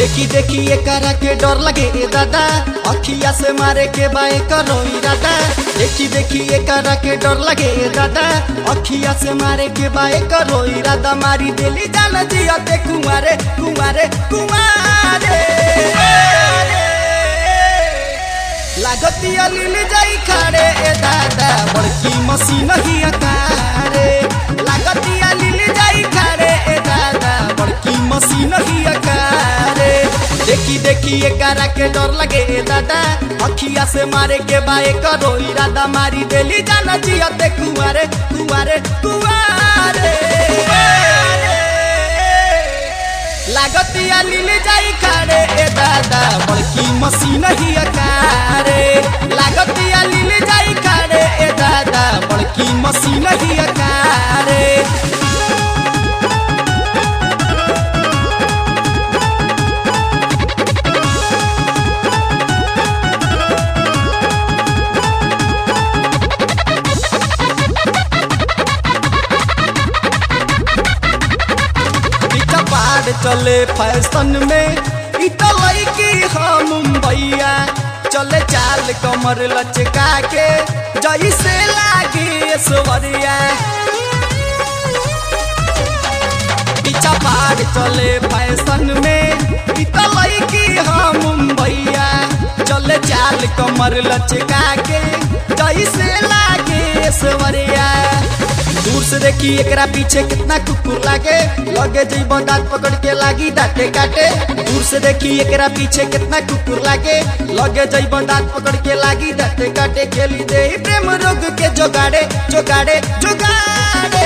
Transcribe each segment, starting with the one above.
देखी देखी एकरा के डर लगे ए दादा अखिया से मारे के बाए करो इरादा देखी देखी एकरा के डर लगे ए दादा अखिया से मारे के बाए करो इरादा मारी देली जान जियते कुंवारे कुंवारे कुंवारे लागतिया लीली जाई खाड़े ए दादा बड़की मशीन ही अकारे लागतिया लीली जाई खाड़े ए दादा बड़की मशीन ही अकारे देखी देखी एकरा के डर लगे ए दादा अखिया से मारे के बाए करो इरादा मारी देली जाना जियते कुंवारे कुंवारे कुंवारे लागतिया लीली जाई खाड़े ए दादा बड़की मशीन ही अकारे लागतिया लीली जाई खाड़े ए दादा बड़की मशीन ही अकारे पाड़ चले फैशन में इटलई की हम मुंबईया चले चाल कमर लचका के जैसे लागे स्वरिया पीछा पाड़ चले फैशन में इटलई की हम मुंबईया चले चाल कमर लचका के जैसे लागे स्वरिया दूर से देखी एकरा पीछे कितना कुकुर लागे लगे जीव दांत पकड़ के लागी दांते काटे दूर से देखी एकरा पीछे कितना कुकुर लागे लगे जीव दांत पकड़ के लागी दांते काटे खेली दे प्रेम रोग के जोगाड़े जोगाड़े जोगाड़े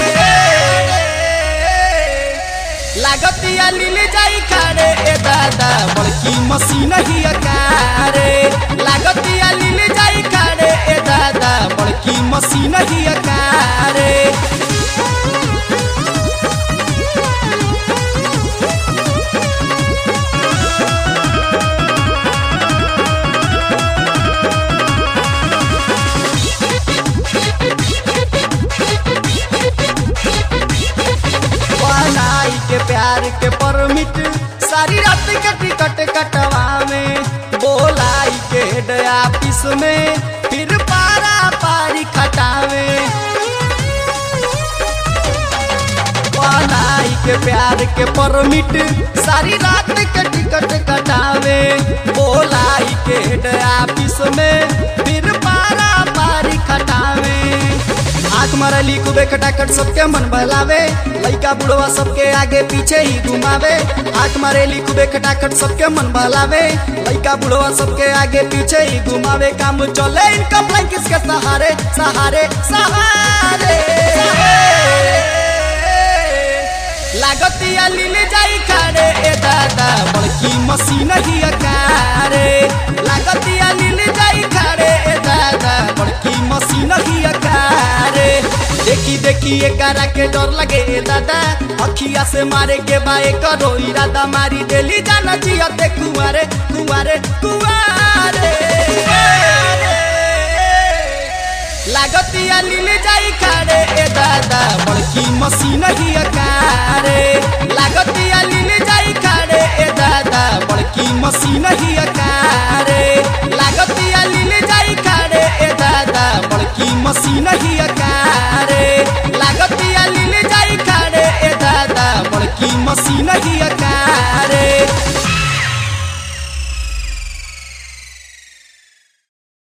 लागतिया लीली जाई खाड़े ए दादा बड़की मशीन ही अकारे लागतिया लीली जाई खाड़े ए दादा बड़की मशीन ही अकारे बनाई के प्यार के परमिट सारी रात के टिकट कटवा में बोलाई के हेड ऑफिस में फिर पारा पारी खटावे बनाई के प्यार के परमिट सारी रात के टिकट कटावे बोलाई के हेड ऑफिस में फिर पारा पारी खटावे आंख मारली खूबे खटाखट सबके मन बहलावे लइका बुढ़वा सबके आगे पीछे ही घुमावे आंख मारेली खूबे खटाखट सबके मन बहलावे लइका बुढ़वा सबके आगे पीछे ही घुमावे काम चले इनका ब्लैंकिस के सहारे सहारे सहारे लागतिया लीले जाई खाड़े ए दादा बड़की मशीन ही अकारे लागतिया लीले जाई खाड़े ए दादा बड़की मशीन ही अकारे देखी देखी एकरा के डर लगे ए दादा अखिया से मारे के बाए करो इरादा मारी देली जाना जियते कुंवारे कुंवारे कुंवारे लागतिया लीले जाई खाड़े ए दादा बड़की मशीन ही अकारे लागतिया ली